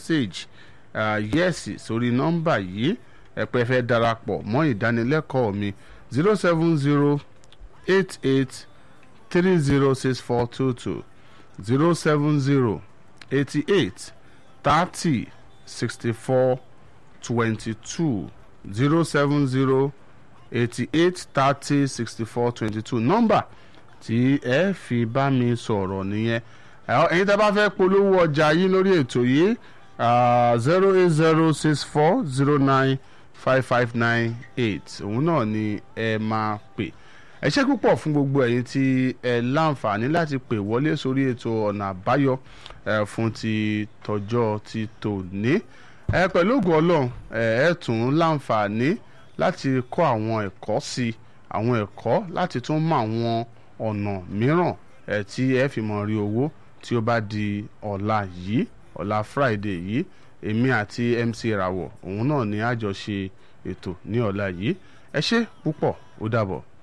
message yẹ́ẹ̀sì sórí nọ́mbà yìí ẹ pé ẹ fẹ́ darapọ̀ mọ́ ìdánilẹ́kọ̀ọ́ mi zero seven zero eight eight three zero six four two two zero seven zero eighty eight thirty sixty four twenty two zero seven zero eighty eight thirty sixty four twenty two nọ́mbà tí ẹ fi bá mi sọ̀rọ̀ nìyẹn ẹ̀yin tẹ́ bá fẹ́ polówó ọjà yín lórí ètò yìí zero eight zero six four zero nine five five nine eight òun náà ni ẹ máa pè ẹ ṣé púpọ̀ fún gbogbo ẹ̀yin tí ẹ láǹfààní láti pè wọlé sórí ètò ọ̀nà àbáyọ fún ti tọjọ́ ti tòní ẹ pẹ̀lú ògùn ọlọ́run ẹ tún láǹfààní láti kọ́ àwọn ẹ̀kọ́ sí àwọn ẹ̀kọ́ láti tún mọ àwọn ọ̀nà mìíràn ẹ̀ tí ẹ fi mọ̀ rí owó tí ó bá di ọ̀la yìí ọ̀la Friday yìí èmi àti MC Rawọ òun náà ni a jọ ṣe ètò ní ọ̀la yìí ẹ ṣé púpọ̀ ó dàbọ̀.